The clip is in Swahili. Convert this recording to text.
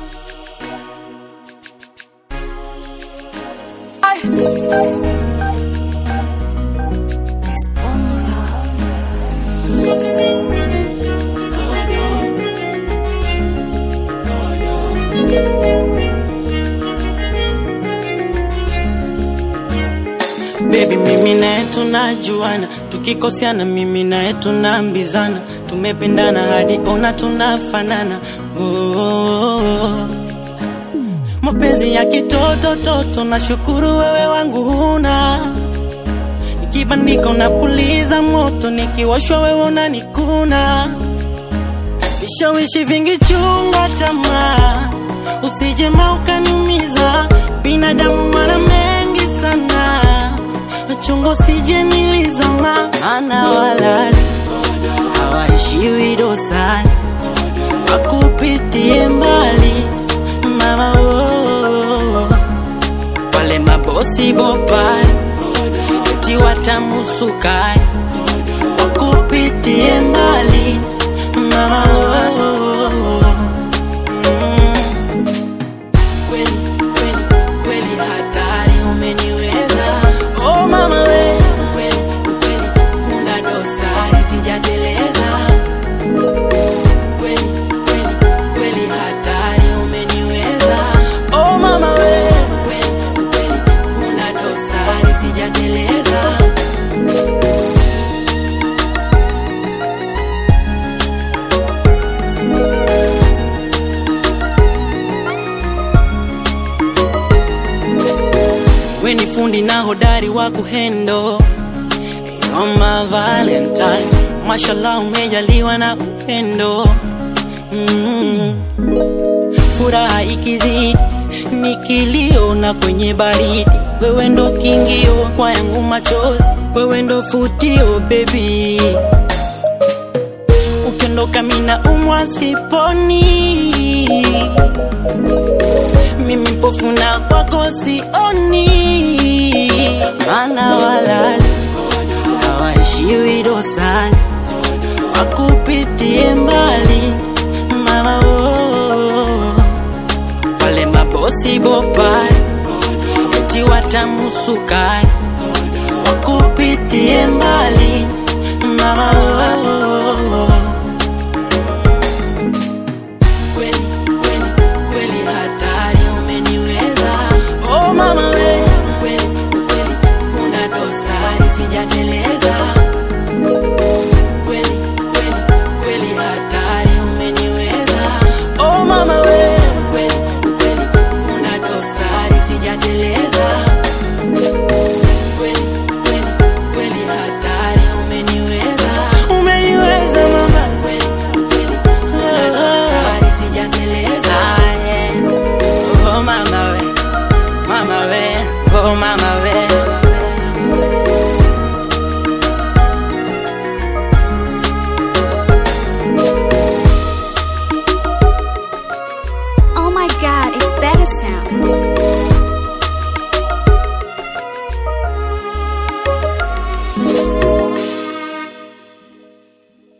Baby, mimi naye tunajuana, tukikosiana mimi naye tunaambizana, tumependana hadi ona tunafanana. Oh, oh, oh. Mapenzi ya kitoto toto, nashukuru wewe wangu huna nikibandika unapuliza moto, nikiwashwa wewe unanikuna. Vishawishi vingi, chunga tamaa, usije ma ukaniumiza. Binadamu mara mengi sana, chunga usije nilizama, maana walali hawaishiwi dosari, wakupitie mbali mama oh, wale mabosi bopai eti watamusukai wakupitie mbali mama oh, mm. Kweli, kweli, kweli hatari umeniweza oh mama we kweli, kweli una dosari sijateleza kweli, kweli, kweli hatari umeniweza oh mama we kweli, kweli una dosari sijateleza we ni fundi na hodari wa kuhendo You're my valentine mashallah umejaliwa na upendo mm. furaha ikizidi ni kilio na kwenye baridi wewe ndo kingio kwa yangu machozi wewe ndo futio baby ukiondoka mina umwa siponi mimi mpofu na kwako sioni, maana walali hawaishiwi dosani, wakupitie mbali mama oh, wale mabosi bopai eti watamusukai, wakupitie mbali mama oh, kweli kweli kweli hatari umeniweza oh mama we kweli kweli una dosari sijateleza kweli kweli kweli hatari umeniweza oh mama we kweli kweli una dosari sijateleza kweli kweli kweli hatari umeniweza umeniweza mama kweli kweli una dosari sijateleza yeah. oh mama we mama we oh mama we Oh my god, it's better sound.